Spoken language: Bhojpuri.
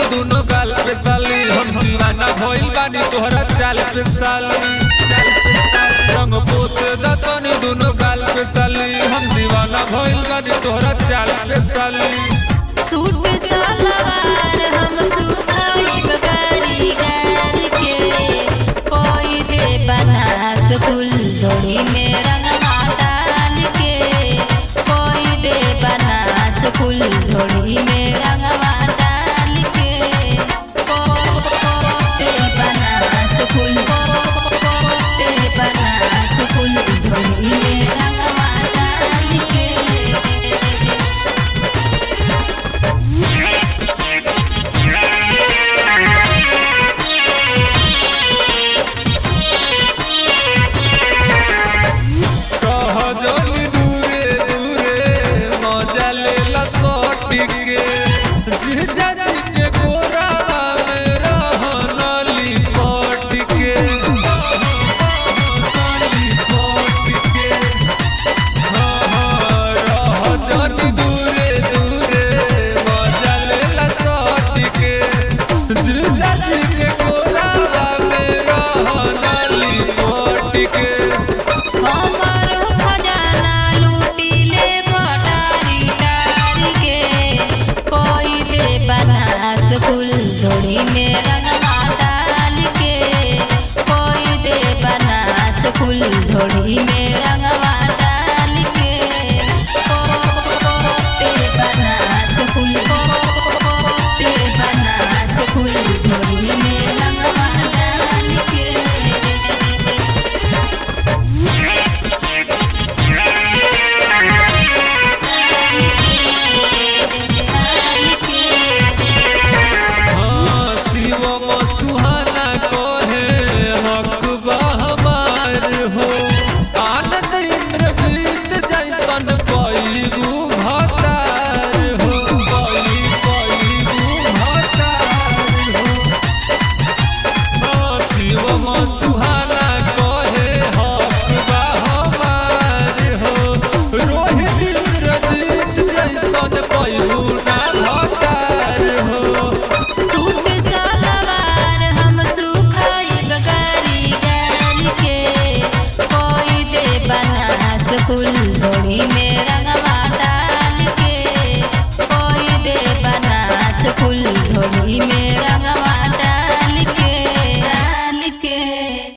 दुनो गाल पे साली हम दीवाना भइल बानी तोहरा चाल पे साली चाल पे साली। रंग पोत दतनी दुनो गाल पे साली हम दीवाना भइल बानी तोहरा चाल पे साली सूट सलवार हम सुखाई बकारी गार के कोई दे बनास फूल झोली में रंगवा डाल के कोई दे बनास फूल झोली में रंगवा डाल के को- को- दे बनास फूल को- को- दे बनास फूल झोली में रंगवा डाल के कह जनी दूरे दूरे मजा लेला सटी के जीजा जी के गोरा में रहनली पट के रहनली पट के हाँ हाँ रह जनी दूरे दूरे मजा लेला सटी के जीजा जी के गोरा में रहनली पट के हमर खजाना लूटी ले भटारी टारी के कोई दे बनास फूल झोली में रंगवा डाल के कोई दे बनास फूल झोली में रंगवा डाल के को- को- दे बनास फूल को- को- दे बनास फूल झोली में रंगवा डाल के हाँ, शिवम सुहाना कहे हक बा हमार हो आनंद इंद्रजीत जैसन पैगु भतार हो पैगु पैगु भतार हो हाँ, शिवम सुहाना कहे हक बा हमार हो रोहित इंद्रजीत जैसन पैगु ना भतार हो टूट सलवार हम सुखाई बगारी गाल के कोई दे बनास फूल झोली में रंगवा डाल के कोई दे बनास फूल झोली में